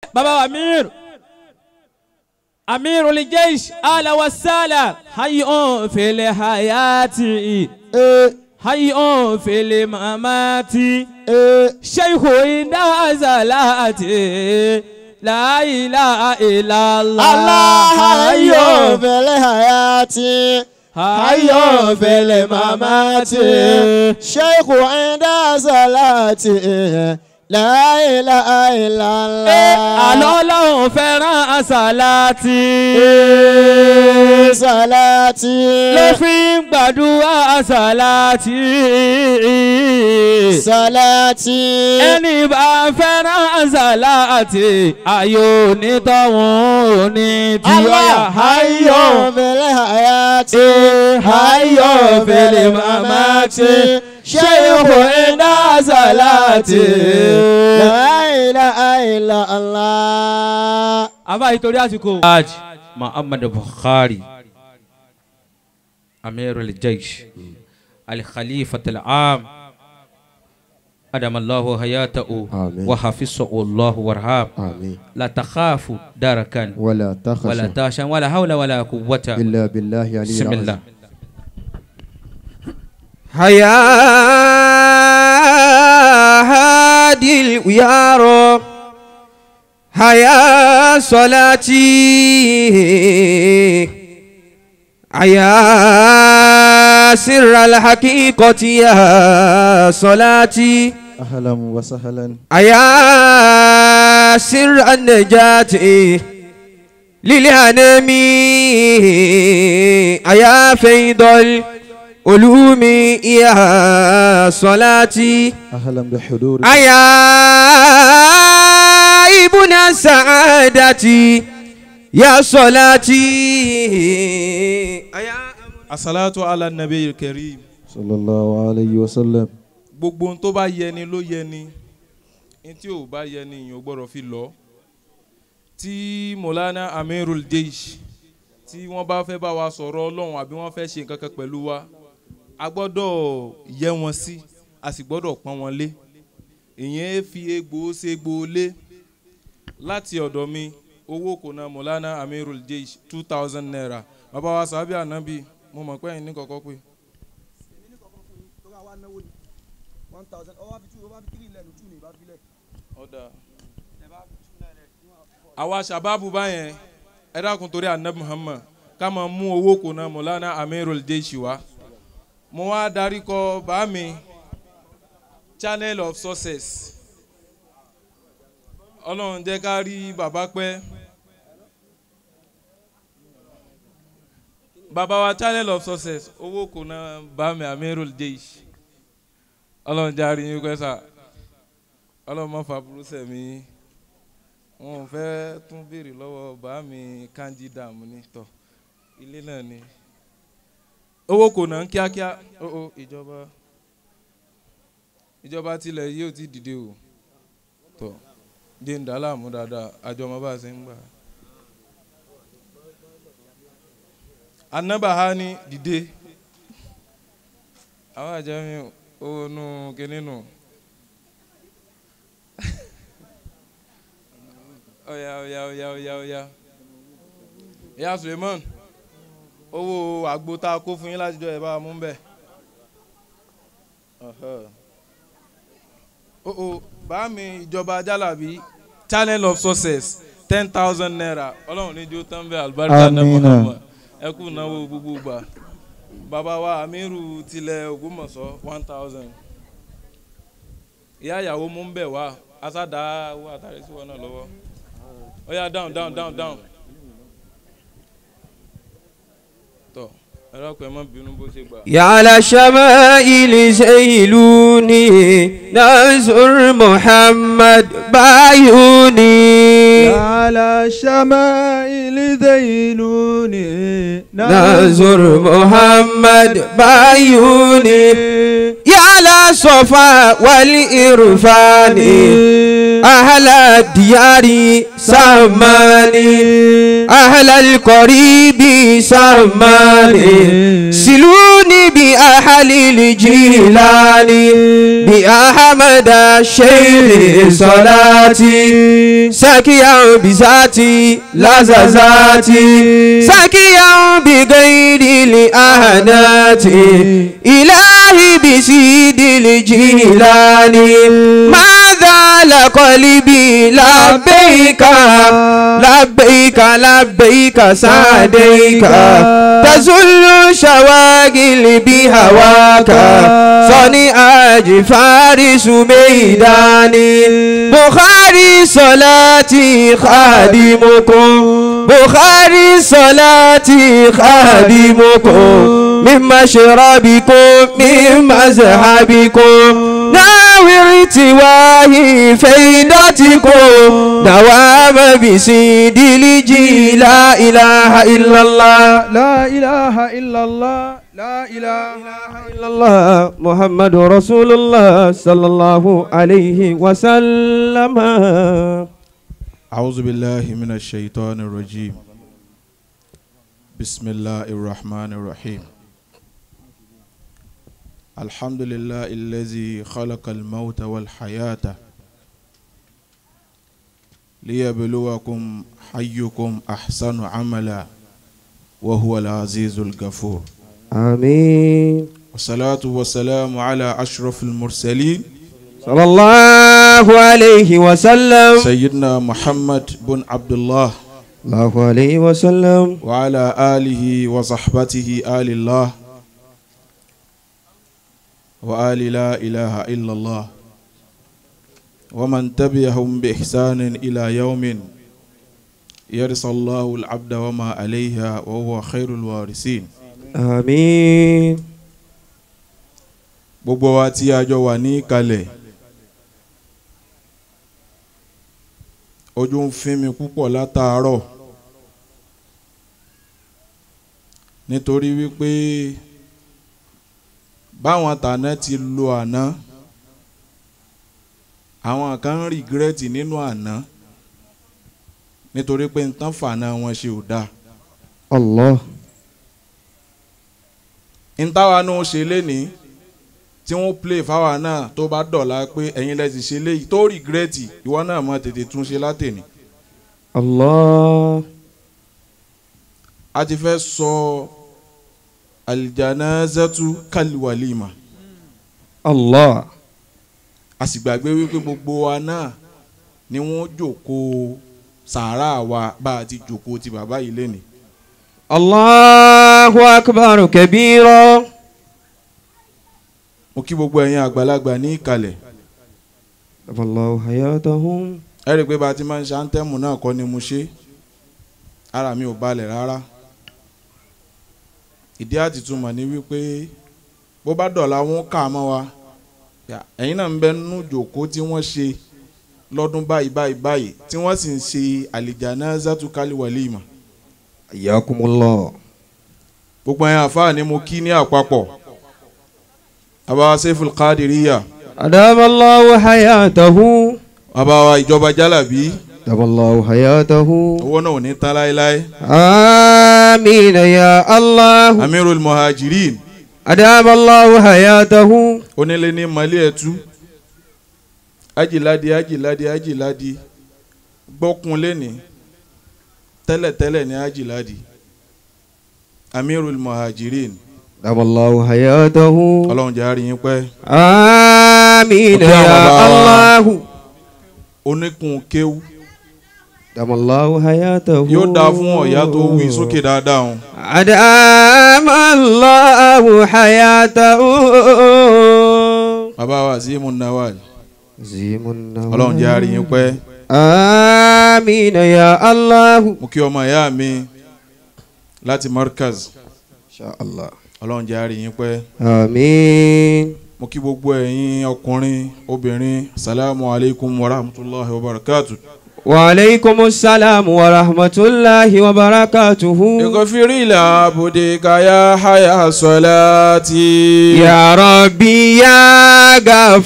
baba wa amir amir olijaish ala wasala hayun fele hayati ee hayun fele mamati ee sheikhu inda zalati la ilaha illallah Allah hayyo fele hayati hayyo fele mamati sheikhu inda salati la ilaha illallah àlọ́ ọlọ́run fẹ́ràn àsálàtì Ee, salati ló fi ń gbàdúrà àsálàtì salati ẹni bá fẹ́ràn àsálàtì ayò onítọ̀hún ní tí ó yà Allah hayyo fele hayati hayyo fele mamati sheikhu inda salati la ilaha illallah àbá ìtorí àsìkò. hajj muhammad buhari amir al-jaysh al-khalifa al-am adamallahu hayatahu Amin. wa hafizahu allahu warham آمين la takhafu darakan ولا wala تخشى tashan wala hawla wala quwwata إلا بالله علي بسم الله العظيم هيا هادي الويار هيا صلاتي هيا سر الحقيقة يا صلاتي أهلا وسهلا هيا سر النجاة للأنام هيا فيض العلوم يا صلاتي أهلا بحضور أيا ابن السعادة يا صلاتي أيا asalatu ala nabi karim صلى الله عليه وسلم gbogbo ohun tó bá yẹni ló yẹni ohun tí ò bá yẹni èèyàn ò gbọ́dọ̀ fi lọ tí molana amirul jeish tí wọ́n bá fẹ́ bá wa sọ̀rọ̀ ọlọ́run àbí wọ́n fẹ́ ṣe nǹkan kan pẹ̀lú wa a gbọ́dọ̀ yẹ wọn sí a sì gbọ́dọ̀ pọ́n wọn lé ìyẹn fi egbò ṣe egbò lé láti ọ̀dọ̀ mi owó kò na molana amirul jeish two thousand naira bàbá wa sábẹ́ ànábì mo mọ̀ pé ẹ̀yin ní kọ̀kọ́ pé. ọ̀dà àwa sábàbù báyẹn ẹ dákun torí anabi muhammad ká máa mú owó kò náà mọ̀lánà amirul jeishi wa mo wá darí kọ bá mi channel of success ọlọ́run jẹ́ ká rí bàbá pẹ́ bàbá wa channel of success owó kò náà bá mi amirul jeishi ọlọ́run jẹ́ àrí yín pẹ́ sà ọlọ́run má fa burú sẹ̀mí wọn ò fẹ́ tún béèrè lọ́wọ́ bá mi kanji dààmú ní tọ̀ ilé náà ni owó kò ná kíákíá ó ó ìjọba ìjọba tilẹ̀ yìí ò ti dìde o tọ̀ dé ń dà á láàmú dáadáa àjọ ọmọ bá a ṣe ń gbà. anábàá ní dìde àwọn àjọ mi ò nu kínní nù. ọ̀yà ọ̀yà ọ̀yà ọ̀yà ọ̀yà ìyá suleiman owó àgbo tá a kó fún yín láti jọ ẹ̀ bá a mú bẹ́ẹ̀. o o bá mi ìjọba jálàbí channel of success ten thousand naira ọlọ́run ní jó tán bẹ́ẹ̀ alibarika náà Amina. muhammad ẹ kú náwó gbogbo gbà bàbá wa amiru tilẹ̀ ògbómọ̀ṣọ́ one thousand ìyá ìyàwó mú ń bẹ̀ wá asádà owó àtàrí sí wọn náà lọ́wọ́ ó yá down down down down tọ ẹ̀rọ pẹ̀ mọ́ bínú bó ṣe gbà. يا على شمائل زيلوني نزر محمد بعيوني على شمائل ذيلوني نزر محمد بعيوني يا على صفا والإرفان أهل الديار سماني أهل القريب سماني سلوا فاذكروني بأهل الجيلان بأحمد الشيخ صلاتي سكيا بذاتي لززاتي سكيا بغير الأهنات إلهي بسيد الجيلان ماذا لقلبي لبيك لبيك لبيك سعديك تزل شواغل بهواك صنع فارس ميداني بخاري صلاتي خادمكم بخاري صلاتي خادمكم من مشربكم من مذهبكم ناوي ارتواهي فيدتكم دوام بسيد لجي لا إله إلا الله لا إله إلا الله لا إله إلا الله محمد رسول الله صلى الله عليه وسلم أعوذ بالله من الشيطان الرجيم بسم الله الرحمن الرحيم الحمد لله الذي خلق الموت والحياة ليبلوكم حيكم أحسن عملا وهو العزيز الغفور آمين والصلاة والسلام على أشرف المرسلين صلى الله عليه وسلم سيدنا محمد بن عبد الله الله عليه وسلم وعلى آله وصحبته آل الله وآل لا إله إلا الله ومن تبعهم بإحسان إلى يوم يرث الله العبد وما عليها وهو خير الوارثين آمين gbogbo wa tí a jọ wà ní ìkàlẹ̀ ojú ń fín mi púpọ̀ látàárọ̀ nítorí wípé báwọn tàná ti lo àná àwọn kan ń rìgírẹ́tì nínú àná nítorí pé nǹkan fàná wọn ṣe ò dáa الله ntáwa náà ṣe lénìí tí wọ́n play fáwa náà tó bá dọ̀la pé ẹ̀yin lẹ́sìn ṣe léyìí tó rìgírẹ́tì ìwọ náà mọ̀ tètè tún ṣe látẹ̀ni. الله a ti fẹ́ sọ aljanazatu kalwalima الله a sì gbàgbé wípé gbogbo wa náà ni wọ́n jókòó sàárà wa bá a ti jókòó ti bàbá yìí lénìí. الله أكبر كبيرا mo kí gbogbo ẹ̀yin àgbàlagbà ní ìkàlẹ̀ الله حياتهم ẹ rí i pé bá a ti máa ń ṣe áńtẹ́mù náà kọ́ ni mo ṣe ara mi ò balẹ̀ rárá ìdí àtìtúmọ̀ ni wípé bó bá dọ̀la wọn kà á mọ́ wa yà, ẹ̀yin náà ń bẹ nínú jòkó tí wọ́n ṣe lọ́dún báyìí báyìí báyìí tí wọ́n sì ń ṣe àlìjáná zatukali walima حياكم الله gbogbo ẹ̀yin àfáà ni mo kí ní àpapọ̀ àbáwá Seiful Qadiriyya أدام الله حياته àbáwá ìjọba jálàbí أدام الله حياته owó náà ò ní tán láéláé آمين يا الله Amirul Muhajirin أدام الله حياته onílé ní malé ẹtú ajìládi ajìládi ajìládi gbọ́kun lẹ́ni tẹ́lẹ̀tẹ́lẹ̀ ní ajìládi amirul muhajirin أدام الله حياته ọlọ́run jẹ́ àárín yín pẹ́ آمين Ọpẹ́ يا àwọn bàbá wa. الله oníkun kéwú أدام الله حياته yóò dáa fún ọ̀yá tó wí sókè dáadáa hàn أدام الله حياته bàbá wa Azimu Nawal زيم النوى ọlọ́run jẹ́ àárín yín pẹ́ آمين يا الله mo kí ọmọ ìyá mi láti Markaz إن شاء الله ọlọ́run jẹ́ àárín yín pẹ́ آمين mo kí gbogbo ẹ̀yin ọkùnrin obìnrin salamu alaykum wa rahmatulahi wa barakatu. وعليكم السلام ورحمة الله وبركاته اغفر لعبدك يا حيا صلاتي يا ربي يا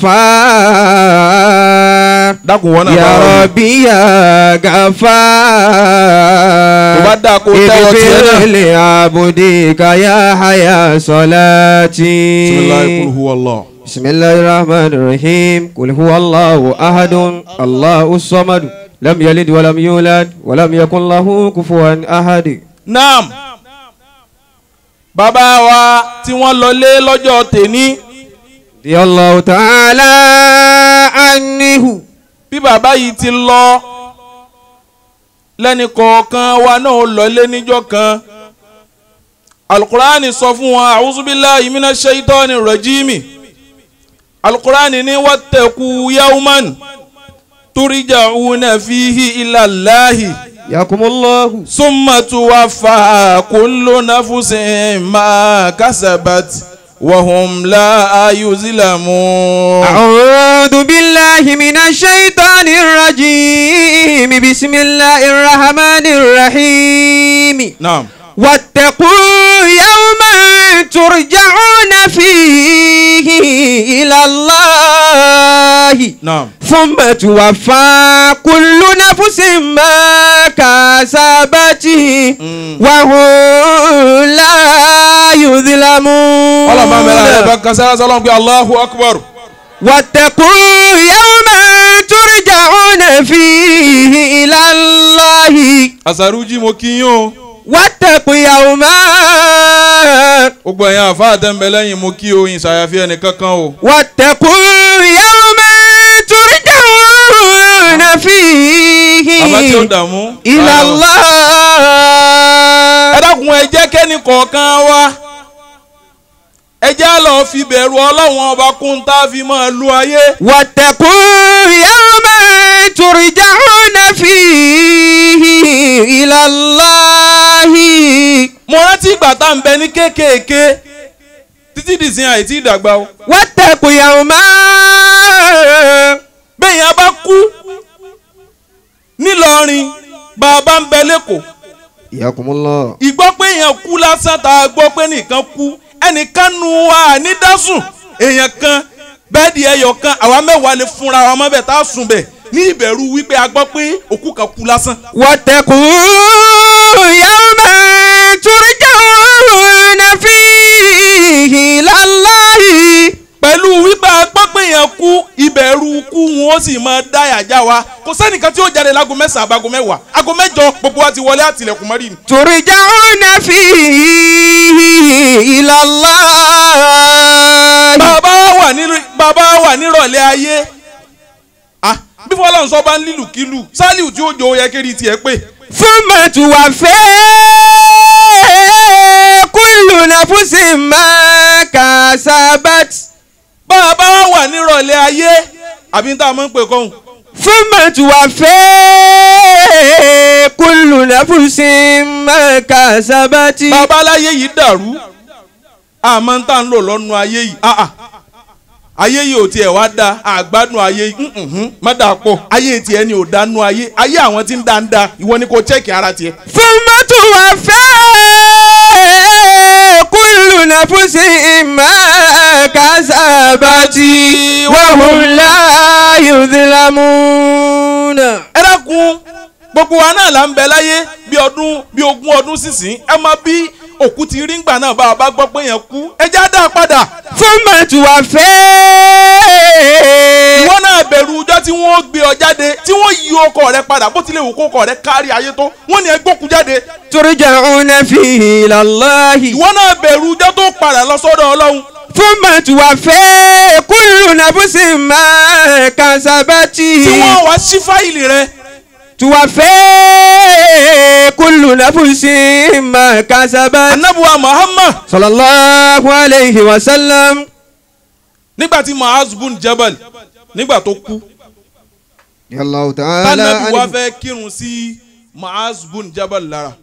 غفار dákun wọn náà bá يا wọlé. ربي يا غفار tó bá dáa kó tẹ́wọ́ tiẹ̀ اغفر náà. لعبدك يا حيا صلاتي bisimilayi kul huwa allah. بسم الله الرحمن الرحيم قل هو الله أحد الله الصمد لم يلد ولم يولد ولم يكن له كفوا أحد naam bàbá wa tí wọ́n lọlé lọ́jọ́ tèní رضي الله تعالى عنه bí bàbá yìí ti lọ lẹ́ni kọ̀ọ̀kan wa náà ó lọlé níjọ́ kan alukur'ani sọ fún wọn a'udhubillahi minash shaitani rajimi alukur'ani ní wattaqu yawman turja'una fihi ila Allahi. ياكم الله ثم توفى كل نفس ما كسبت وهم لا يظلمون أعوذ بالله من الشيطان الرجيم بسم الله الرحمن الرحيم نعم واتقوا يوما ترجعون فيه إلى الله نعم ثم توفى كل نفس ما كسبت وهم لا يظلمون ولا ما ملا بك سلام بي الله أكبر واتقوا يوما ترجعون فيه إلى الله أساروجي موكيو واتقوا يوما gbogbo ẹ̀yin àfa àtẹ̀mbẹ̀lẹ́yìn mo kí o ìṣàyàfi ẹnì kankan o. واتقوا يوما ترجعون فيه bàbá tí ó dààmú. إلى ẹ الله dákun ẹ jẹ́ kẹ́ni kọ̀ọ̀kan wa ẹ jẹ́ á lọ fi bẹ̀rù ọlọ́run ọba kún tá a fi máa lu ayé. واتقوا يوما ترجعون فيه إلى الله mo rántí ìgbà tá à ń bẹ ní kéékèèké títí dìsín àìtí ìdàgbà o. واتقوا يوما bẹ́ẹ̀ yẹn bá kú nílọrin bá a bá ń bẹ lẹ́kọ̀ọ́ ياكم الله ìgbọ́ pé èèyàn kú lásán tá a gbọ́ pé nìkan kú ẹnìkan nu wa ní dásùn èèyàn kan bẹ́ẹ̀dì ẹyọ kan àwa mẹ́wàá lè fúnra wa mọ́ bẹ́ẹ̀ tá a sùn bẹ́ẹ̀ ní ìbẹ̀rù wípé a gbọ́ pé òkú kan kú lásán. واتقوا يوما ترجعون فيه إلى الله pẹ̀lú wípé a gbọ́ pé èèyàn kú ìbẹ̀rù kú wọn ó sì máa dá yàjá wa kò sẹ́nìkan tí ó jáde lágo mẹ́sàn-án àbágo mẹ́wàá àgọ́ mẹ́jọ gbogbo wa ti wọlé àtìlẹ̀kùn mọ́rì ni. ترجعون فيه إلى الله bàbá wà ní bàbá wà nírọ̀lẹ́ ayé ah bí fọlọ́n sọ bá ń lílùkílù sálíù tí ó jọ ó yẹ kéré tiẹ̀ pé ثم توفى كل نفس ما كسبت bàbá wà nírọ̀lẹ́ ayé àbí tá a máa ń pè kọ́hún ثم توفى كل نفس ما كسبت bàbá aláyé yìí dàrú àmọ́ tá a ń lò lọ́nu ayé yìí ah ah ayé yìí ò tiẹ̀ wá da àgbádùn ayé yìí mhm, má dà pọ̀ ayé tiẹ̀ ni ò dánú ayé ayé àwọn tí ń dá ń da ìwọ ni kò chẹ́ẹ̀kì ara tiẹ̀. ثم توفى كل نفس ما كسبت وهم لا يظلمون ẹ dákun gbogbo wa náà là ń bẹ láyé bí ọdún bí ogún ọdún sísìn ẹ máa bí òkú ti rí ngbà náà bá a bá gbọ́ pé yẹn kú ẹ já dá a padà ثم توفى ìwọ náà bẹ̀rù ọjọ́ tí wọ́n gbé ọ jáde tí wọ́n yí ọkọ rẹ padà bó tilẹ̀ wù kó ọkọ rẹ kárí ayé tó wọ́n ní ẹ gbókú jáde ترجعون فيه إلى الله ìwọ náà bẹ̀rù ọjọ́ tó padà lọ sọ́dọ̀ ọlọ́run ثم توفى كل نفس ما كسبت tí wọ́n wá sí fáìlì rẹ توفى كل نفس ما كسبت anabuwa Muhammad صلى الله عليه وسلم nígbà tí Mu'az bun Jabal nígbà tó kú الله تعالى tánàbí wa عنه fẹ́ kírun sí Mu'az bun Jabal lára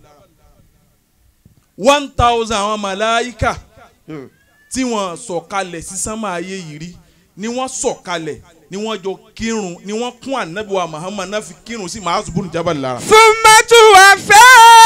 one thousand àwọn màláíkà tí wọ́n sọ̀kalẹ̀ sí sánmà ayé yìí rí ni wọ́n sọ̀kalẹ̀ ni wọ́n jọ kírun ni wọ́n kún ànábì wa Muhammad náà fi kírun sí Mu'adh bun Jabal lára. ثم توفى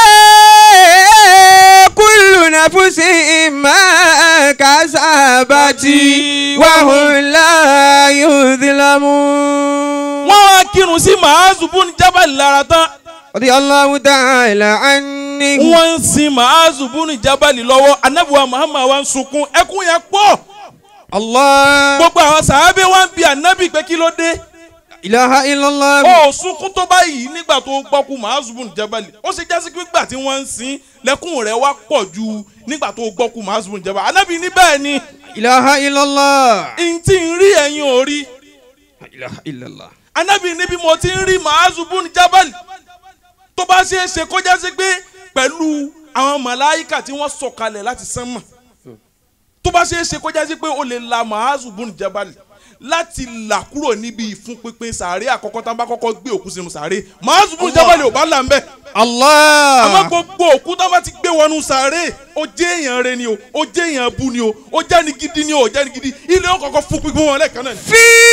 كل نفس ما كسبت وهم لا يظلمون wọ́n wá kírun sí Mu'adh bun Jabal lára tán رضي الله تعالى عنه wọ́n ń sin Mu'adh bun Jabal lọ́wọ́ ànábì wa Muhammad wa ń sunkún ẹkún yẹn pọ̀ الله gbogbo àwọn sàábé wa ń bi ànábì pé kí ló dé إله إلا الله ó sunkún tó báyìí nígbà tó gbọ́kú Mu'adh bun Jabal ó ṣe jásí pé nígbà tí wọ́n ń sin lẹ́kùn rẹ̀ wá pọ̀ ju nígbà tó gbọ́kú Mu'adh bun Jabal ànábì ní bẹ́ẹ̀ ni إله إلا الله ntí ń rí ẹ̀yin ò rí إله إلا الله anabi níbi mo ti ń rí Mu'adh bun Jabal tó bá ṣe é ṣe kó jásí pé pẹ̀lú àwọn màláìkà tí wọ́n sọ̀kalẹ̀ láti sánmà tó bá ṣe é ṣe kó jásí pé o lè la Mu'adh bun Jabal láti là kúrò níbi ìfúnpinpin sàárè àkọ́kọ́ tá a bá kọ́kọ́ gbé òkú sínú sàárè Mu'adh bun Jabal ò bá là ń bẹ̀ àmọ́ الله gbogbo òkú tá a bá ti gbé wọnú sàárè ó jẹ́ èèyàn rẹ ni o ó jẹ́ èèyàn bu ni o ó jẹ́ ni gidi ni o ó jẹ́ ni gidi ilé ó kọ́kọ́ fún pípín wọn lẹ́ẹ̀kan náà ni.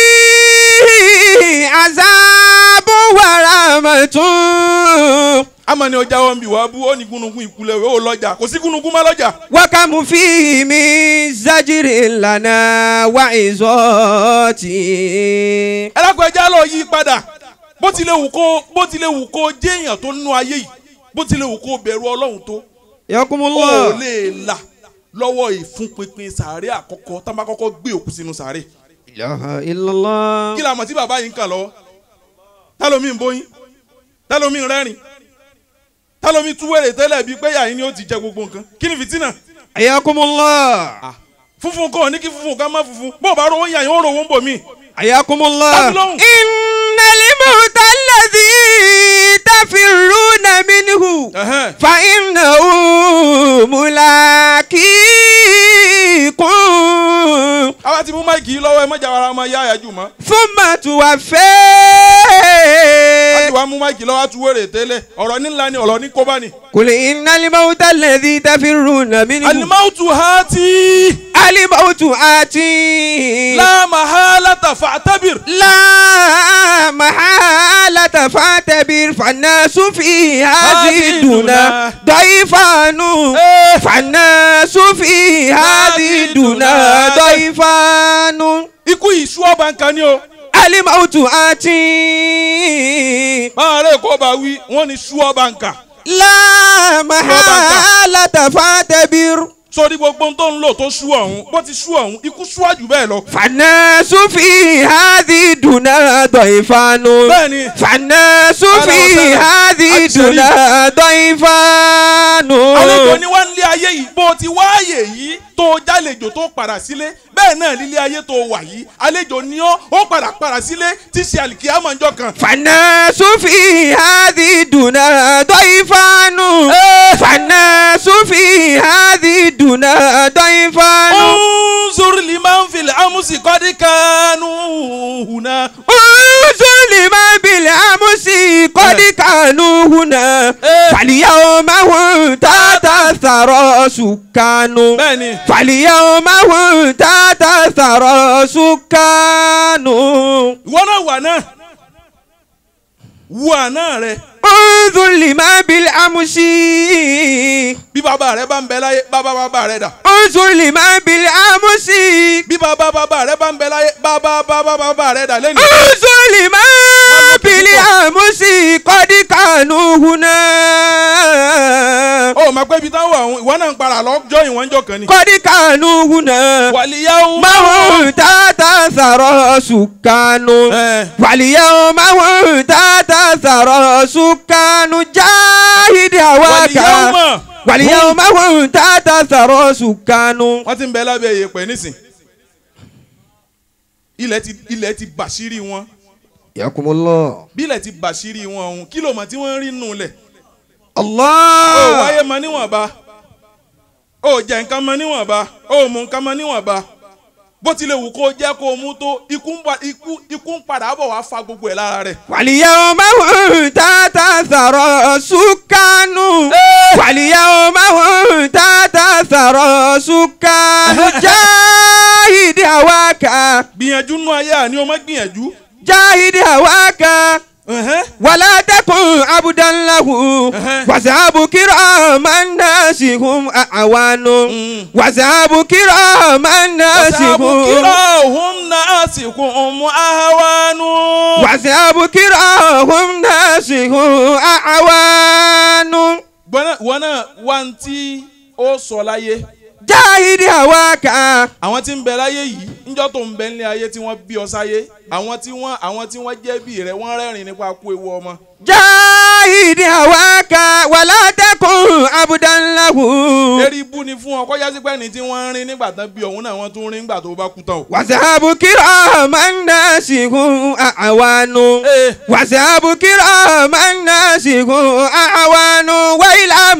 فيه عذاب ورحمة ama ni ọjà wọn bí wàá bú ó ní gúnugún ìkulẹ̀ ó lọ́jà kò sí gúnugún má lọ́jà. وكم فيه من زجر لنا وعظات ẹlẹ́kọ̀ọ́ ẹja lọ yí padà bó tilẹ̀ wù kó bó tilẹ̀ wù kó jẹ́ èèyàn tó nínú ayé yìí bó tilẹ̀ wù kó bẹ̀rù ọlọ́run tó يقوم ó الله lè là lọ́wọ́ ìfúnpinpin sàárè àkọ́kọ́ tá a bá kọ́kọ́ gbé òkú sínú sàárè. إله إلا الله kí la mọ̀ tí bàbá yìí ń kàn lọ́wọ́ tálómi ń bóyin tálómi ń rẹ́rìn tálómi túwèrè tẹ́lẹ̀ bíi pé yàrá ni ó ti jẹ gbogbo nǹkan kí ni fìtínà حياكم الله funfun kọ́ ní kí funfun ká má funfun bó o bá rówó yàn yín ó rówó ń bò mí. حياكم الله Babylon. إن الموت الذي تفرون منه Ẹ̀hẹ́n. فإنه ملاقيكم àwa ti mú máìkì yìí lọ́wọ́ ẹ mọ́jà ara ọmọ yá àyájú mọ́. ثم a ti توفى wá mú máìkì lọ́wọ́ àtúwèrè tẹ́lẹ̀ ọ̀rọ̀ ní ńlá ni ọ̀rọ̀ ní kóbá ni. قل إن الموت الذي تفرون منه alimautu hati الموت آتي la mahalata fa'tabir. لا محالة فاعتبر فالناس في هذه الدنيا ضيفان Eh. فالناس في هذه الدنيا ضيفان ikú ìṣú ọba nǹkan ni o. الموت آتي máa rẹ̀ kó bá wí wọ́n ní ṣú ọba nǹkan. لا محالة فاعتبر sórí gbogbo ohun tó ń lò tó ṣú ọ̀hún bó ti ṣú ọ̀hún ikú ṣúwájú bẹ́ẹ̀ lọ. فالناس في هذه الدنيا ضيفان bẹ́ẹ̀ni فالناس في هذه الدنيا ضيفان àlejò ni wá nílé ayé yìí bó ti wáàyè yìí tó jálejò tó padà sílé bẹ́ẹ̀ náà nílé ayé tó wà yìí àlejò ni ọ́ ó padà padà sílé tí ṣe àlìkíyàmọ̀ ọjọ́ kan. فالناس في هذه الدنيا ضيفان فالناس في هذه الدنيا ضيفان انظر لمن في الأمس قد كانوا هنا انظر لما بالأمس قد كانوا هنا فاليوم هم تحت الثرى سكان bẹ́ẹ̀ni فاليوم هم تحت الثرى سكان ìwọ náà wà náà wà náà rẹ انظر لما بالأمس bí bàbá rẹ bá ń bẹ láyé bàbá bàbá rẹ dà انظر لما بالأمس bí bàbá bàbá rẹ bá ń bẹ láyé bàbá bàbá bàbá rẹ dà lẹ́nu. انظر لما بالأمس قد كانوا هنا ó máa pẹ́ ibi táwọn àwọn ìwọ náà ń para lọ́jọ́ ìwọ̀n jọ kan ni. قد كانوا هنا wàlíyáwó ما هم تحت ثرى سكان ẹ واليوم هم تحت ثرى سكان جاهد هواك wàlíyáwó واليوم هم تحت ثرى سكان wọ́n ti ń bẹ lábẹ́ ìyẹ̀pẹ̀ nísìn ilẹ̀ ti ilẹ̀ ti bàṣírí wọn ياكم الله bí ilẹ̀ ti bàṣírí wọn ọ̀hún kí ló mọ̀ tí wọ́n ń rí nù lẹ̀ ó الله wáyé mọ níwọ̀nba ó jẹ nǹkan mọ níwọ̀nba ó mú nǹkan mọ níwọ̀nba bó tilẹ̀ wù kó jẹ́ kó mú tó ikú ń pa- ikú- ikú ń padà bọ̀ wá fa gbogbo ẹ̀ lára rẹ̀. واليوم هم تحت ثرى سكان واليوم هم تحت ثرى سكان جاهد هواك gbìyànjú gbìyànjú nú ayé àní o má gbìyànjú. جاهد هواك Ẹ̀hẹ́n. ولا تكن عبدا له أها. وذهب كرام الناس هم أعوان Mm. وذهب كرام الناس Wasabu هم kira ohun na asiku omu ahawanu. وذهب كرام الناس هم أعوان Gbọ́nà wọn náà wá ń tí ó sọ láyé. جاهد هواك Àwọn tí ń bẹ láyé yìí níjọ́ tó ń bẹ nílé ayé tí wọ́n bí ọ sáyé. Àwọn tí wọ́n àwọn tí wọ́n jẹ́ bí rẹ̀ wọ́n rẹ́rìn nípa kú ewu ọmọ. جاهد هواك ولا تكن عبدا له Eré ibú ni fún ọ kọjá sí pé ẹni tí wọ́n ń rin nígbà tán bí ọ̀hún náà wọ́n tún rin nígbà tó bá kú tán o. وذهب كرام الناس هم أعوان Ee, وذهب كرام الناس هم أعوان وإلى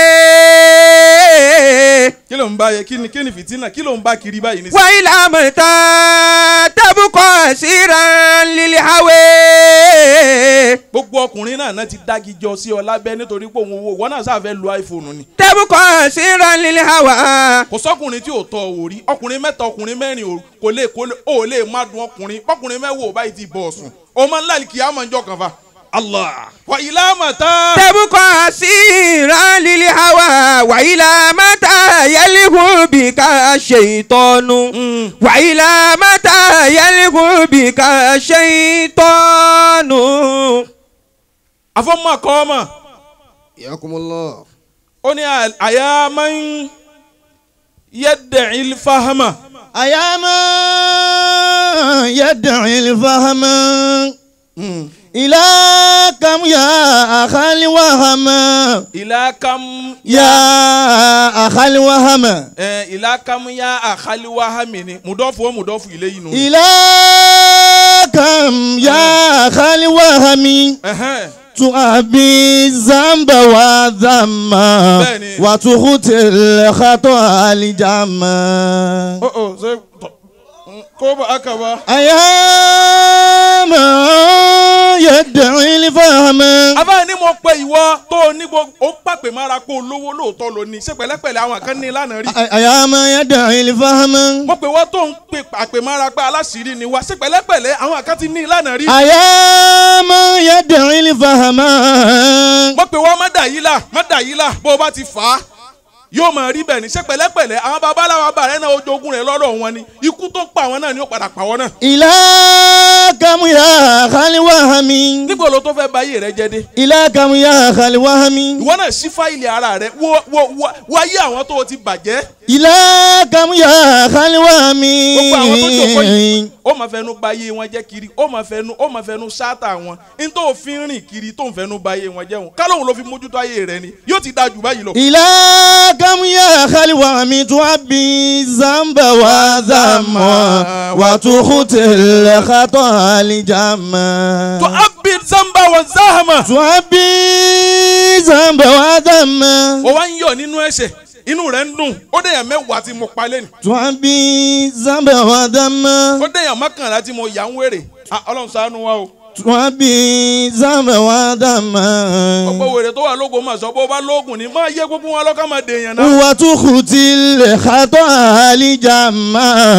متى kí ló ń bá yẹ kí ni kí ni fìtínà kí ló ń bá kiri báyìí ní. وإلى متى تبقى سيرا للهوى Gbogbo ọkùnrin náà náà ti dági jọ sí ọ lábẹ́ nítorí pé òun owó wọn náà sáfẹ́ lu iPhone ni. تبقى سيرا للهوى kò sọkùnrin tí ò tọ ò rí ọkùnrin mẹ́ta ọkùnrin mẹ́rin ò- kò lè kò lè ó lè má dùn ọkùnrin ọkùnrin mẹ́wò ò báyìí ti bọ̀ ọ̀sùn ọmọ ńlá kì í àmọ́ ìjọ kan fa. Allah wa ilá màtá. تبقى سيرا للهوى وإلى متى يلغو بك الشيطان وإلى متى يلغو بك الشيطان àfọmọ kọ́ ọmọ ياكم الله ó ní à- àyà máa ń yẹ́dẹ̀ ilfahama. أيا من يدعي الفهم إلى كم يا أخا الوهم ìlà kam يا أخا الوهم ẹ ìlà kam ya àkàlíwáhàmì ni mùdọ́fù ó mùdọ́fù ilé yìí nù. إلى كم يا أخا الوهم Ẹ̀hẹ́n. تؤبي الذنب والذم بني. وتخطي الخطأ الجم Ó ó ṣe tọ̀ kó bá a kà wá. أيام يدعي الفهم abáyé ni mo pe ìwọ tó o ní gbogbo ó pàpè mára kó o lówó lóòótọ́ ló ní ṣe pẹ̀lẹ́pẹ̀lẹ́ àwọn kan ní lánàá rí. أيام يدعي الفهم mo pe wọ́n tó ń pe àpè mára pé aláṣìírí ni wá ṣe pẹ̀lẹ́pẹ̀lẹ́ àwọn kan ti ní lánàá rí. أيام يدعي الفهم mo pe wọ́n má dà yí là má dà yí là bó o bá ti fà á yóò máa rí bẹ́ẹ̀ ni ṣe pẹ̀lẹ́pẹ̀lẹ́ àwọn babaláwa bàrẹ́ náà ojoogun rẹ̀ lọ́dọ̀ wọn ni ikú tó pa àwọn náà ni ó padà pa wọn náà. إلى كم يا خال وهم níbo ló tó fẹ́ ba ayé rẹ jẹ́ dé. إلى كم يا خال وهم ìwọ náà ṣí fáìlì ara rẹ wo wo wo wáyé àwọn tó o ti bàjẹ́. إلى كم يا خال وهم gbogbo àwọn tó jòkó yìí ó máa fẹnu ba ayé wọn jẹ́ kiri ó máa fẹnu ó máa fẹnu ṣáàtà wọn ní tó fi ń rìn kiri tó ń fẹnu ba ayé wọn jẹ́ wọn kálóhùn ló fi mójútó ayé rẹ ni yóò ti dáa jù báyìí lọ. إلى كم يا خال وهم تعبي الذنب وذم وتخطي الخطأ الجم tó abid zamba wa zahama. تعبي الذنب وذم ó wá ń yọ̀ nínú ẹ̀ṣẹ̀ inú rẹ̀ ń dùn ó dẹ̀yàn mẹ́wàá tí mo pa lẹ́nu تعبي الذنب وذم ó dẹ̀yàn mọ́kànlá tí mo yà ń wèrè Ah, ọlọ́run ṣàánú wa o. تعبي الذنب وذم ọ̀pọ̀ wèrè tó wà lógo mà sọ bó bá lóògùn ni máa yẹ gbogbo wọn lọ́kàn máa dèèyàn náà. وتخطي الخطأ الجم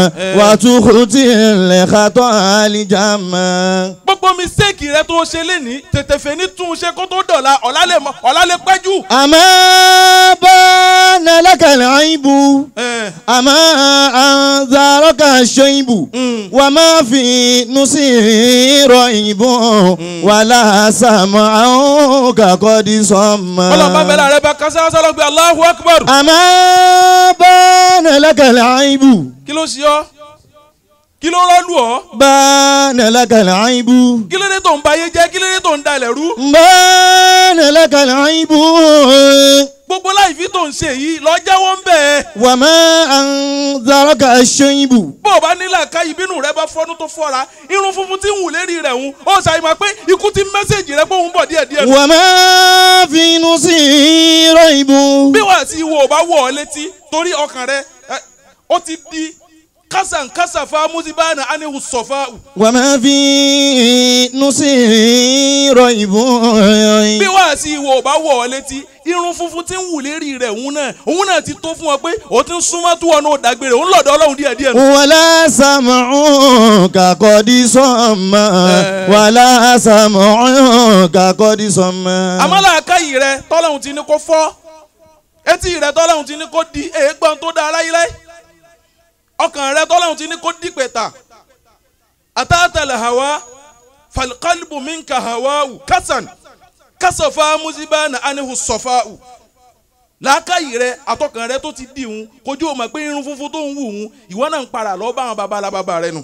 وتخطي الخطأ الجم gbogbo mistake rẹ tó ṣe lénìí tètè fẹ́ ní tún un ṣe kó tó dọ̀la ọ̀la lè mọ- ọ̀la lè pẹ́ jù. أما بان لك العيب Eh, أما أنذرك الشيب وما في نصير ريب ولا سمعك قد صم ọlọ́run bá bẹ̀rẹ̀ rẹ bá kásá sálọ gbé Allahu Akbar. أما بان لك العيب kí ló ṣe ọ́ kí ló rọ́lù ọ́ بان لك العيب kí ló dé tó ń ba ayé jẹ́ kí ló dé tó ń da ilẹ̀ rú. بان لك العيب gbogbo láìfi tó ń ṣe yìí lọ jẹ́wọ́ ń bẹ̀ ẹ́. وما أنذرك الشيب bó o bá nílẹ̀ ká ìbínú rẹ bá fọ́nú tó fọ́ra irun funfun tí ń wù lérí rẹ̀ ń ó ṣàyẹ̀mọ̀ pé ikú ti mẹ́sẹ̀gì rẹ pé òun bọ̀ díẹ̀díẹ̀ nù. وما في نصير ريب bí wàá sí ìwọ ò bá wọ̀ ọ́ létí torí ọkàn rẹ ẹ, ó ti di kásànkásà fa musibana anihu sọfà وما في نصير ريب bí wàá wá sí ìwọ ò bá wọ̀ ọ́ létí irun funfun tí ń wù lérí rẹ̀ òun náà òun náà ti tó fún ọ pé òun ti ń súnmọ́ tó wọn náà dàgbére òun lọ́dọ̀ ọlọ́run díẹ̀ díẹ̀ nù. ولا سمعك قد صم ولا سمعك قد صم àmọ́lá àkáyì rẹ tọ́lọ́hún ti ní kó fọ́ etí rẹ tọ́lọ́hún ti ní kó di èégbọ́n tó da aráyílẹ̀ ọkàn rẹ tọ́lọ́hún ti ní kó di pẹ̀tà àtàtàlẹ̀ hàwá falqalbu minka hàwáwù kásán kásọ̀fà mùsíbánà anihu sọ̀fáwù làákàyè rẹ àtọkàn rẹ tó ti di òun kojú o mọ̀ pé irun funfun tó ń wù òun ìwọ náà ń para lọ bá àwọn baba alábàbà rẹ nù.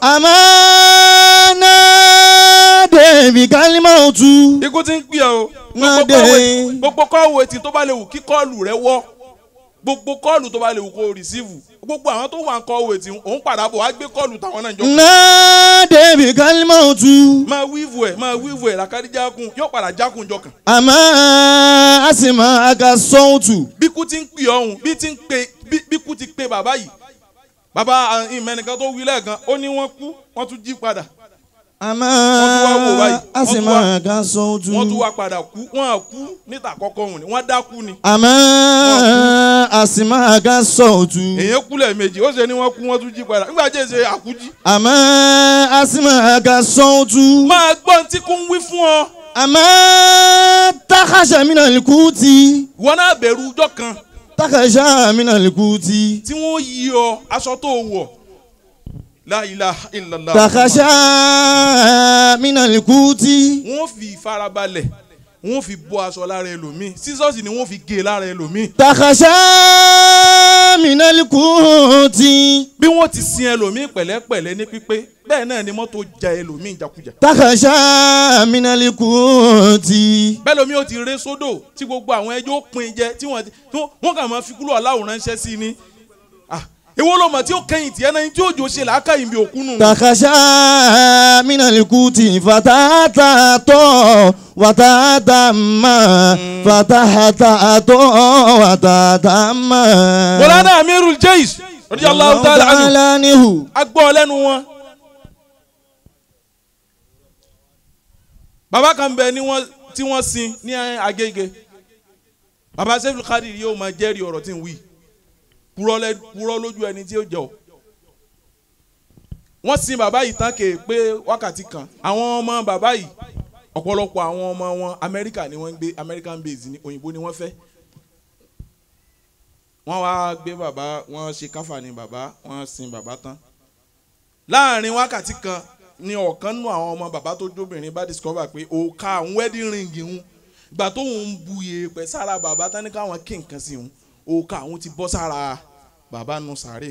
أمانة بكلمة ikú ti ń pè ọ́ o. Má Gbogbo dé. kọ́ọ̀wé- gbogbo kọ́ọ̀wé etí tó bá lè wù kí kọ́ọ̀lù rẹ wọ́ gbogbo kọ́ọ̀lù tó bá lè wù kó o rìsíìfù gbogbo àwọn tó wà ń kọ́ọ̀wé etí òun padà bọ̀ wá gbé kọ́ọ̀lù táwọn náà jọ. نادي بكلمة máa wíìvù ẹ̀ máa wíìvù ẹ̀ làkàdí jákun yóò padà jákun jọ kàn. أما أسمعك الصوت bí kú ti ń pè ọ̀hún bí ti ń pe bí bí kú ti pe bàbá yìí bàbá ìmẹ̀nìkan tó wí lẹ́ẹ̀kan ó ní wọ́n kú wọ́n tún jí padà أما wá wò báyìí. Wọ́n tún wá- أسمعك الصوت wọ́n tún wá padà kú wọ́n á kú níta àkọ́kọ́ òun ni wọ́n dákú ni. أما أسمعك الصوت èèyàn kú lẹ́ẹ̀mejì ó ṣe ni wọ́n kú wọ́n tún jí padà nígbà tí èsè àkújí. أما أسمعك الصوت máa gbọ́n tí kò ń wí fún ọ. أما تخشى من الكوت wọn náà bẹ̀rù ọjọ́ kan تخشى من الكوت tí wọ́n yí ọ aṣọ tó wọ̀ la ilaha illallah. تخشى من الكوت wọ́n fi ìfarabalẹ̀ wọ́n fi bọ́ aṣọ lára ẹlòmíì sísọ́ọ̀sì ni wọ́n fi gé lára ẹlòmíì. تخشى من الكوت bí wọ́n ti sin ẹlòmíì pẹ̀lẹ́pẹ̀lẹ́ ní pípé bẹ́ẹ̀ náà ni mọ́tò ja ẹlòmíì jakujà. تخشى من الكوت bẹ́ẹ̀ lomi ó ti ré sódò tí gbogbo àwọn ẹjọ́ pin jẹ tí wọ́n ti tí wọ́n- wọ́n kà máa fi kúrò aláwòrán ránṣẹ́ sí ni. Ah, èwo ló mọ̀ tí ó kẹ́yìn tiẹ̀ náà tí òjò ṣe làákà yìí bí òkú nù. تخشى من الكوت فتاتو وتتم فتحتاتو وتتم mọ̀lánà amirul jaysh radiyallahu ta'ala anhu عنه agbọ́ lẹ́nu wọn. bàbá kan bẹ ní wọn tí wọ́n sin ní agége bàbá sẹ́fìlì kádìrì yóò máa jẹ́rìí ọ̀rọ̀ tí ń wí purọ́ lẹ́- purọ́ lójú ẹni tí ó jẹ́ o. wọ́n sin bàbá yìí tán kè pé wákàtí kan àwọn ọmọ bàbá yìí ọ̀pọ̀lọpọ̀ àwọn ọmọ wọn amẹ́ríkà ni wọ́n ń gbé american base ní òyìnbó ni wọ́n fẹ́ wọ́n wá gbé bàbá wọ́n ṣe káfà ní bàbá wọ́n sin bàbá tán láàrin wákàtí kan ni ọ̀kan nù àwọn ọmọ bàbá tó jóbìnrin bá discover pé òòka àwọn wedding ring ń gbà tó ń bu yèèpẹ̀ sára bàbá tán ní káwọn kí nǹkan sí ń òòka àwọn ti bọ́ sára bàbá nù sàárè.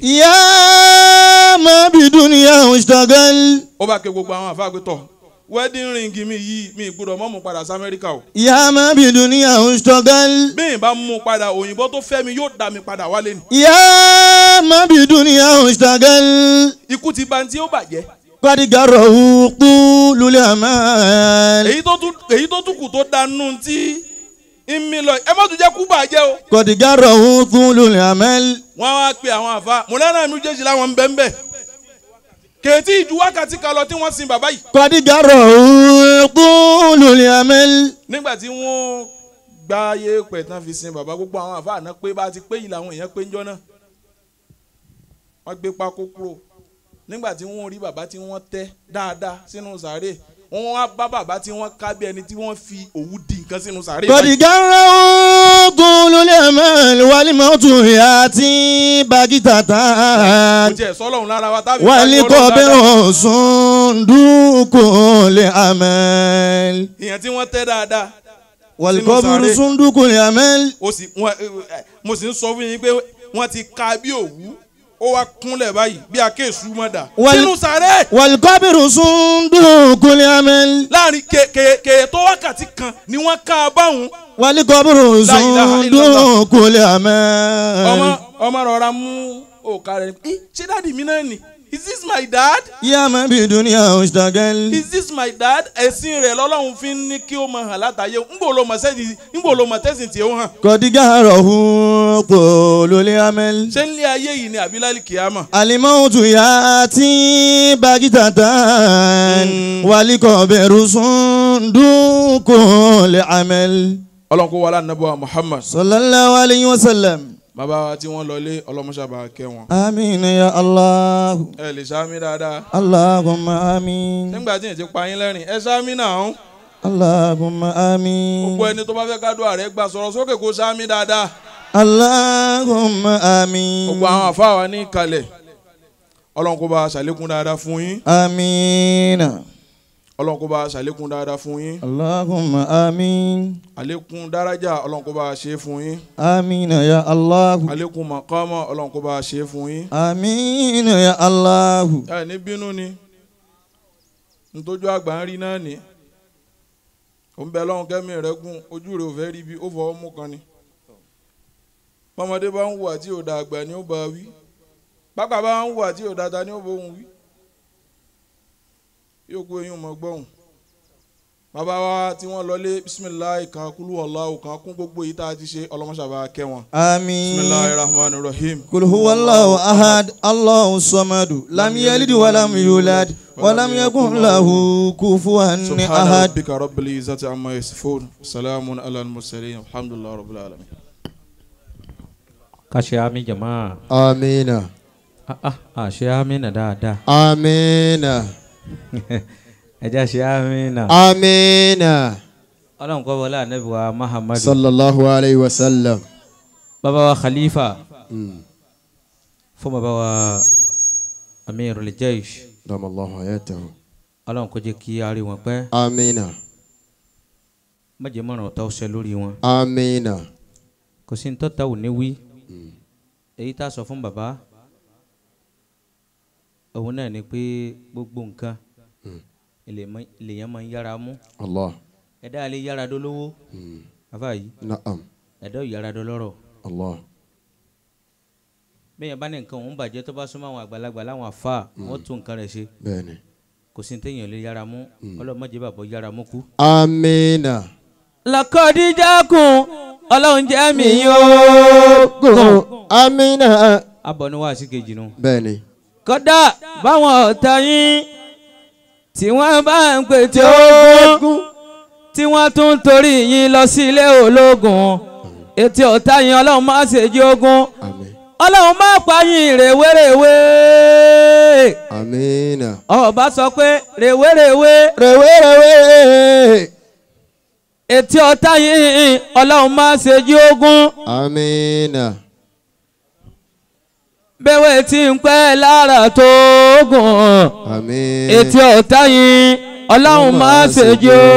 يا ما بدنيا اشتغل ó bá ké gbogbo àwọn àfáà pé tọ̀ wedding ring mi yìí mi gbọ́dọ̀ mọ́ mu padà sí amẹ́ríkà o يا ما بدنيا اشتغل bí n bá mú padà òyìnbó tó fẹ́ mi yóò dá mi padà wálé ni يا ما بدنيا اشتغل ikú ti ba tí ó bàjẹ́ قد جره طول الأمال èyí tó tún èyí tó tún kù tó dánú tí ń mi lọ ẹ má tún jẹ́ kú bàjẹ́ o. قد جره طول الأمل wọ́n wá pe àwọn àfa mọ̀lánà mi jẹ́sí láwọn ń bẹ́ ń bẹ́ kèétí ìjú wákàtí kan lọ tí wọ́n sin bàbá yìí. قد جره طول الأمل nígbà tí wọ́n gba ayé pẹ̀ tán fi sin bàbá gbogbo àwọn àfa àná pé bá ti pé yìí làwọn èèyàn pé ń jọ́ náà wọ́n gbé pákó kúrò nígbà tí wọ́n rí bàbá tí wọ́n tẹ́ dáadáa sínú sàárè wọ́n wá bá bàbá tí wọ́n ká bí ẹni tí wọ́n fi òwú di nǹkan sínú sàárè قد báyìí. جره طول الأمل والموت يأتي بغتة kò tiẹ̀ sọ́lọ́run lára wa tábìlì والقبر صندوق الأمل ìyẹn tí wọ́n tẹ́ dáadáa والقبر sàárè. صندوق الأمل ó sì wọn ẹ, ẹ, mo sì ń sọ fún yín pé wọ́n ti ka bí òwú ó wá kúnlẹ̀ báyìí bí akéésù mọdà Wal- sínú sàré والقبر صندوق الأمل láàrin ke- ke- ke tó wákàtí kan ni wọ́n ká a báwọn والقبر La ilaha illallah. صندوق الأمل ọmọ ọmọ rọra mú òkà rẹ̀ ẹ ṣé dáàdi mi náà nì is this my dad يا من بدنيا اشتغل is this my dad ẹ̀sìn rẹ̀ lọ́lọ́run fi ń ní kí ó máa hàn látàyè ńgbò ló mọ̀ sẹ́sìn ńgbò ló mọ̀ tẹ́sìn tí ó hàn قد جهره طول الأمل ṣé ń lé ayé yìí ni àbílálì kìámà الموت يأتي بغتة والقبر صندوق العمل ọlọ́run kó wọlé anabuwa muhammad sallallahu alayhi wa sallam. bàbá wa tí wọ́n lọlé ọlọ́mọṣàbà kẹ́ wọn. amiina ya allah. ẹ lè sáámi dáadáa allahumma amiin. nígbà tí yẹn ti pa yín lẹ́rìn ẹ sáámi náà ń. allahumma amiin. gbogbo ẹni tó bá fẹ́ kádùn ààrẹ gbà sọ̀rọ̀ sókè kó sáámi dáadáa. allahumma amiin. gbogbo àwọn àfáà wa ní kalẹ̀ ọlọ́run kó bá a ṣàlékún dáadáa fún yín amiina. ọlọ́run kó bá a ṣàlékún dáadáa fún yín allahumma amiin. àlékún dárájà ọlọ́run kó bá a ṣe é fún yín amiina ya allah. àlékún màkámà ọlọ́run kó bá a ṣe é fún yín. amiina ya allah. ẹ ní bínú ni ntójú àgbà ń rí náà ní òun bẹ lọ́hùn kẹ́mi rẹ̀ gùn ojú rẹ̀ ò fẹ́ rí bí ó fọwọ́ mú kan ni bọ́mọdé bá ń hùwà tí ò da àgbà ni ó bá wí pápá bá ń hùwà tí ò da ta ni ó bóun wí yóò kó eyín mọ́ gbọ́hùn bàbá wa tí wọ́n lọlé bisimilayi kan kúlú ọ̀làwù kan kún gbogbo yìí tá a ti ṣe ọlọ́mọṣàbà kẹ́ wọn bisimilayi amiin. rahman rahim. قل هو الله أحد الله الصمد لم يلد ولم يولد ولم يكن له كفوا سبحان أحد ربك رب العزة عما يصفون سلام على المرسلين الحمد لله رب العالمين ká ṣe àmì jàmá Amina. ah ah ah ṣe àmì nà dáadáa Amina. ẹ jẹ́ ṣe àmì nà. Amina. ọlọ́run kọ́ wọlé ànábì wa muhammadu Sallallahu alayhi wa sallam. bàbá wa khalifa Mm. fún bàbá wa amirul jaysh Damallahu hayatahu. ọlọ́run kó jẹ́ kí a rí wọn pẹ́ Amina. má jẹ́ mọ̀ràn ọ̀tá ọ̀sẹ̀ lórí wọn Amina. kò sí ní tọ́ta ò ní wí èyí tá a sọ fún bàbá òun náà ni pé gbogbo nǹkan ilẹ̀- lèèyàn máa ń yára mú Allah. ẹ̀dá lè yára dolówó Mm. bàbá yìí Na'am. ẹ̀dá ò yára dolọ́rọ̀ Allah. bẹ́ẹ̀ bá ní nǹkan òun bàjẹ́ tó bá súnmọ́ àwọn àgbàlagbà láwọn àfa wọ́n tún nǹkan rẹ̀ ṣe Bẹ́ẹ̀ni. kò sí ní téèyàn lè yára mú ọlọ́mọdé bàbá yára mú kú. Amina. làkọ́díjákùn ọlọ́run jẹ́ mi yóò Gùn. Amina. abọ́ ni wàásù kejì nu. Bẹ́ẹ̀ni. kódà báwọn ọ̀tá yín tí wọ́n bá ń pè tí ogun tí wọ́n tún ń torí yín lọ sí ilé ológun ètò ọ̀tá yín ọlọ́run má ṣe jí ogun Amin. ọlọ́run má pa yín rèwerèwe Amina. ọba sọ pé rèwerèwe Rẹ̀wẹ̀rẹ̀wẹ̀. ètò ọ̀tá yín ọlọ́run má ṣe jí ogun Amina. bẹ́wẹ̀ tí ń pẹ́ lára tó gùn. Amin. etí ọ̀tá yín ọlọ́run máa ṣe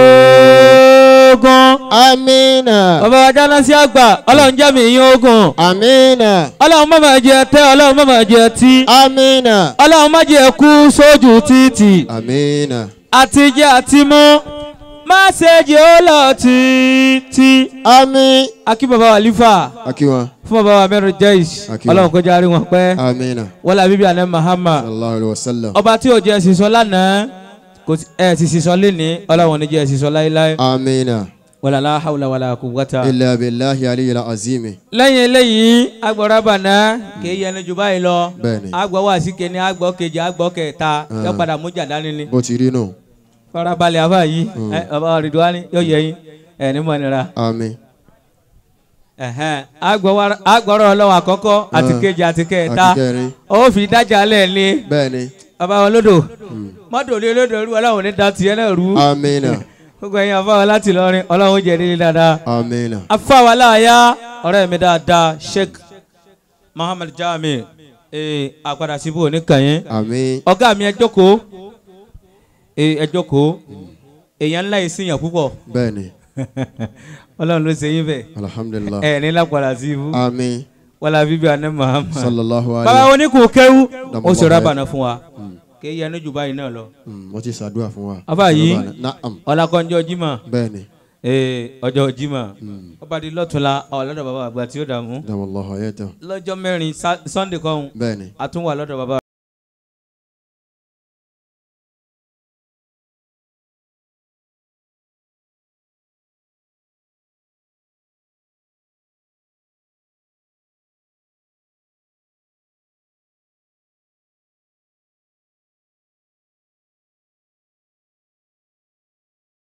jogun. Amina. bàbá wa jáná sí àgbà ọlọ́run jẹ́ mi yín ogun. Amina. ọlọ́run má máa jẹ tẹ́ ọlọ́run má máa jẹ tí. Amina. ọlọ́run má jẹ kú sójú títì. Amina. àti jẹ àti mú má ṣe jẹ́ ó lọ títí. Ami. akí bàbá wa lífà Akiwa. fún bàbá wa mẹ́rin jẹ́ìs Akíwa. ọlọ́run kó járe wọn pẹ́ Amina. wọlé àbíbí àná mahama Sallallahu alayhi wa sallam. ọba tí ò jẹ́ sísọ lánàá kò sí- ẹ̀ sì sísọ lénìí ọlọ́run ò ní jẹ́ sísọ láéláé. Amina. wala la hawla wala quwwata. Illa billahi aliyil azimi. lẹ́yìn eléyìí agbọ̀rọ̀ bàná kì í yẹnu jù báyìí lọ. Bẹ́ẹ̀ni. agbọ̀ wá sí kẹ́ni agbọ̀ kejì agbọ̀ kẹta yọ padà mú jàdání ni. Bó ti rí nù. farabalẹ̀ afa yìí ẹ bàbá wa Ridwani yóò yẹ yín ẹ ní mọ̀nira. Ami. Ẹ̀hẹ́n, agbọ̀ wa- agbọ̀rọ̀ ọlọ́wọ́ àkọ́kọ́ àti Ah. kejì àti kẹta Àti kẹrin. ó fi dájà lẹ̀ ní. Bẹ́ẹ̀ni. bàbá wọn lódò mọ́tò lé lódò rú ọlọ́run ní da tiẹ̀ náà rú. Amina. gbogbo ẹ̀yin afa wa láti lọrin ọlọ́run jẹ́ nílé dáadáa. Amina. afa wa láàyà ọ̀rẹ́ mi dáadáa Sheikh Muhammad Jami ee àpàdà síbò oníkànnì Ami. ọ̀gá mi ẹ jókòó ee ẹ jókòó èèyàn ńlá yìí sìyàn púpọ̀ Bẹ́ẹ̀ni. ọlọ́run ló ṣe yín bẹ́ẹ̀ Alhamdulillah. ẹ ní lápàdà síbò Ami. wàlá bíbí àná Muhammad Sallallahu bàbá alayhi. oníkù kéwú ó sì Dàmú rábànà fún wa kì í yẹnu jù báyìí náà lọ Mm, Mo ti ṣàdúrà fún wa. Afa yìí. Na'am. ọlákọ́njọ́ jimá Bẹ́ẹ̀ni. ee ọjọ́ jimá ọba di lọ́túnla ọ̀lọ́dọ̀ bàbá àgbà tí ó dààmú Damallahu hayatahu. lọ́jọ́ mẹ́rin Sa- Sunday kan Bẹ́ẹ̀ni. a tún wà lọ́dọ̀ bàbá